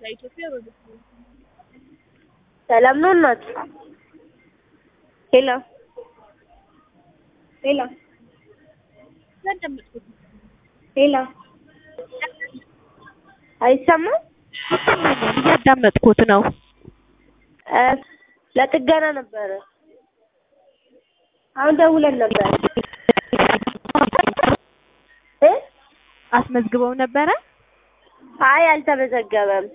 ከኢትዮጵያ ወደ ሰላም ነው እናት? ሄሎ ሄሎ ያዳመጥኩት ሄሎ አይሰማም? ይሰማኛል። እያዳመጥኩት ነው። እ ለጥገና ነበረ። አሁን ደውለን ነበር እ አስመዝግበው ነበረ። አይ አልተመዘገበም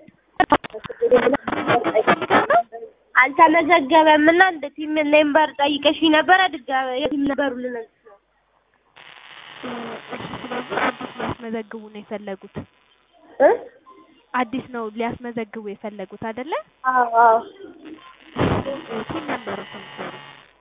አልተመዘገበም እና እንደ ቲም ሜምበር ጠይቀሽ ነበረ ድጋሜ የቲም ነበሩ ልነግርሽ ነው ሊያስመዘግቡ ነው የፈለጉት። እ አዲስ ነው ሊያስመዘግቡ የፈለጉት አይደለ? አዎ አዎ ቲን ነበሩ ሰምተሩ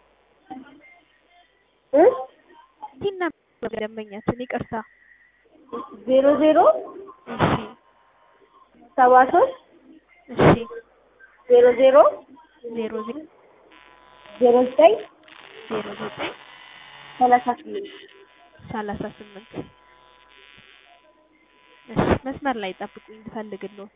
እ ቲን ነበሩ ደንበኛችን ይቅርታ። ዜሮ ዜሮ እሺ ሰባ ሶስት እሺ ዜሮ ዜሮ ዜሮ ዜሮ ዜሮ ዘጠኝ ዜሮ ዘጠኝ ሰላሳ ስምንት ሰላሳ ስምንት እሺ መስመር ላይ ጠብቁኝ እንድፈልግልዎት።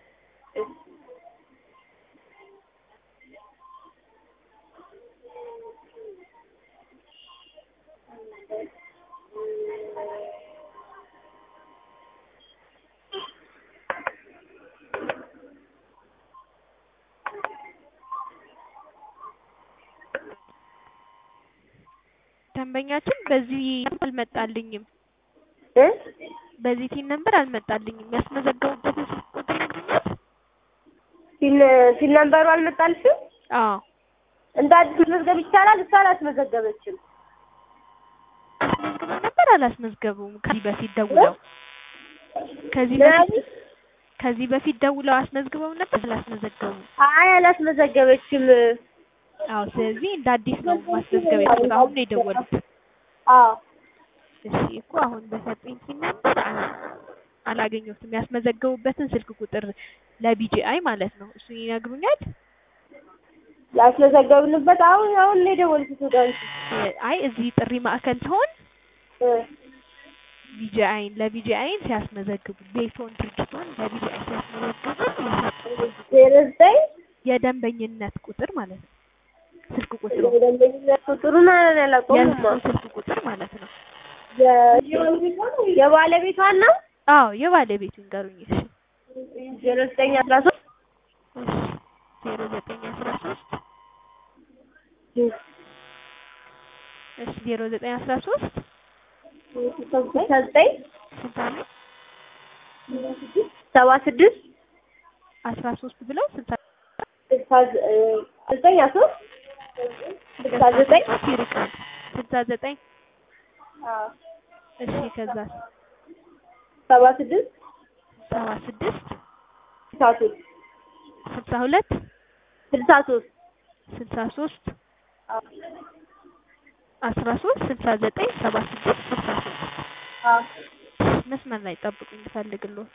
ደንበኛችን በዚህ አልመጣልኝም። እ በዚህ ቲን ነምበር አልመጣልኝም። ያስመዘገቡበትን ስልክ ቁጥር ይነግሩኛል? ቲን ቲን ነበሩ አልመጣልሽም? አዎ እንደ አዲስ መመዝገብ ይቻላል? እሷ አላስመዘገበችም። አስመዝግበው ነበር አላስመዝገቡም? ከዚህ በፊት ደውለው ከዚህ ምን በፊት አሉኝ? ከዚህ በፊት ደውለው አስመዝግበው ነበር አላስመዘገቡም? አይ አላስመዘገበችም። አዎ ስለዚህ እንደ አዲስ ነው ማስመዝገብ የፈለጉት። አሁን ነው የደወሉት። አዎ እሺ እኮ አሁን በሰጠኝ ቲን ነበር አ- አላገኘሁትም። ያስመዘገቡበትን ስልክ ቁጥር ለቢጂአይ ማለት ነው እሱ ይነግሩኛል? ያስመዘገብንበት አሁን አሁን ነው የደወልኩት ወደ አንቺ። እ- አይ እዚህ ጥሪ ማዕከል ሲሆን እ ቢጂአይን ለቢጂአይን ሲያስመዘግቡ ቤቶን ድርጅቶን ለቢጂአይ ሲያስመዘግቡ የሰጡት ዜሮ ዘጠኝ የደንበኝነት ቁጥር ማለት ነው። ስልክ ቁጥሩ የደንበኝነት ቁጥሩን አላውቀውም። የእሱ ስልክ ቁጥር ማለት ነው። የ- የባለቤቷን ነው አዎ የባለቤቱ ይንገሩኝ። እሺ ዜሮ ዘጠኝ አስራ ሶስት እሺ ዜሮ ዘጠኝ አስራ ሶስት እሺ ዜሮ ዘጠኝ አስራ ሶስት ስልሳ ዘጠኝ ስንት አለ? ሰባ ስድስት አስራ ሶስት ብለው ስልሳ ስልሳ ዘ- እ ዘጠኝ አስራ ሶስት ስልሳ ዘጠኝ ይርቃል። ስልሳ ዘጠኝ አዎ እሺ ከዛ ሰባ ስድስት ሰባ ስድስት ስልሳ ሶስት ስልሳ ሁለት ስልሳ ሶስት ስልሳ ሶስት አዎ አስራ ሶስት ስልሳ ዘጠኝ ሰባ ስድስት ስልሳ ሶስት አዎ መስመር ላይ ጠብቁኝ ልፈልግልዎት።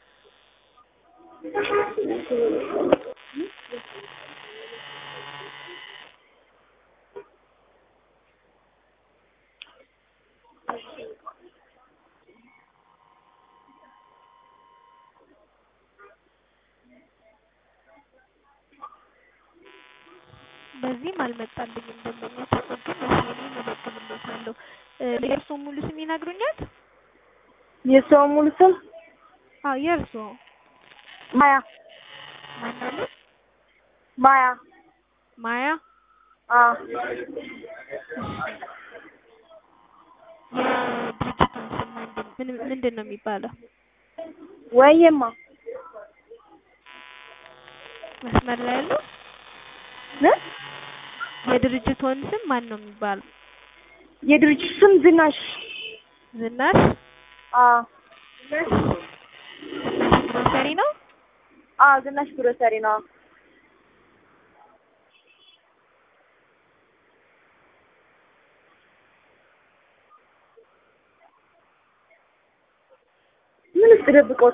በዚህም አልመጣልኝም ደንበኛ ግን እሺ እኔ እመዘግብልዎታለሁ። እ የእርስዎ ሙሉ ስም ይነግሩኛል? የሰው ሙሉ ስም አዎ የእርስዎ ማያ ማን አሉ? ማያ ማያ አዎ የድርጅቱን ስም ምንድን ምን ምንድን ነው የሚባለው? ወይማ መስመር ላይ ያለው እ የድርጅቱን ስም ማን ነው የሚባለው? የድርጅቱ ስም ዝናሽ ዝናሽ አዎ ዝናሽ ግሮሰሪ ነው? አዎ ዝናሽ ግሮሰሪ ነው ምን ውስጥ ደብቀው